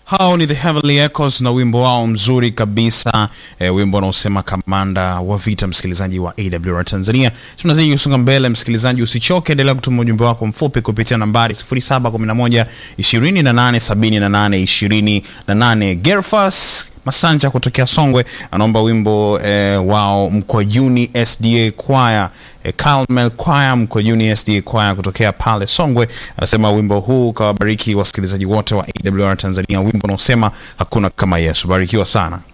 Hao ni The Heavenly Echoes na wimbo wao mzuri kabisa e, wimbo unaosema kamanda wa vita. Msikilizaji wa AWR Tanzania, tunazidi kusonga mbele. Msikilizaji, usichoke, endelea kutuma ujumbe wako mfupi kupitia nambari 0711 28 78 28. Gerfas Masanja kutokea Songwe anaomba wimbo e, wao Mkwajuni SDA Choir e, Carmel Choir Mkwajuni SDA Choir kutokea pale Songwe, anasema wimbo huu kawabariki wasikilizaji wote wa AWR Tanzania, wimbo unaosema hakuna kama Yesu. Barikiwa sana.